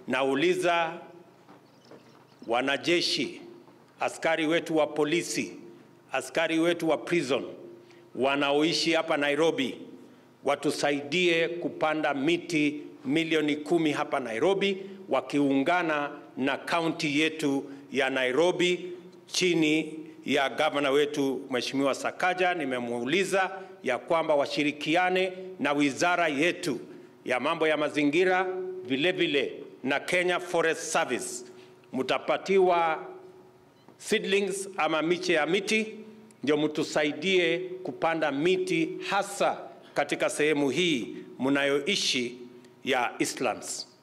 nauliza wanajeshi, askari wetu wa polisi, askari wetu wa prison wanaoishi hapa Nairobi watusaidie kupanda miti milioni kumi hapa Nairobi, wakiungana na kaunti yetu ya Nairobi chini ya gavana wetu Mheshimiwa Sakaja. Nimemuuliza ya kwamba washirikiane na wizara yetu ya mambo ya mazingira vile vile na Kenya Forest Service, mtapatiwa seedlings ama miche ya miti ndio mtusaidie kupanda miti hasa katika sehemu hii mnayoishi ya Eastlands.